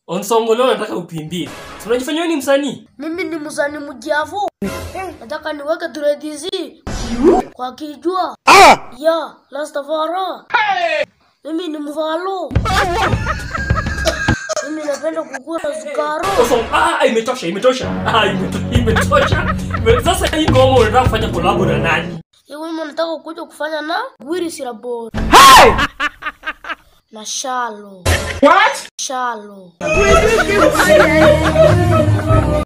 Onsongo leo nataka upimbie. Si unajifanya wewe ni msanii? Mimi ni msanii mjavu. Nataka niweke dreadizi kwa kijua. Ya, Rastafari. Mimi ni mvalo. Mimi napenda kukula sukaro. Onsongo, ah, ah, imetosha, imetosha. Ah, imeto- imetosha. Ime- Sasa hii ngoma unataka kufanya collab na nani? Hii wimbo nataka kuja kufanya na Gwiri Sirabora. Na Shalo. What? Shalo.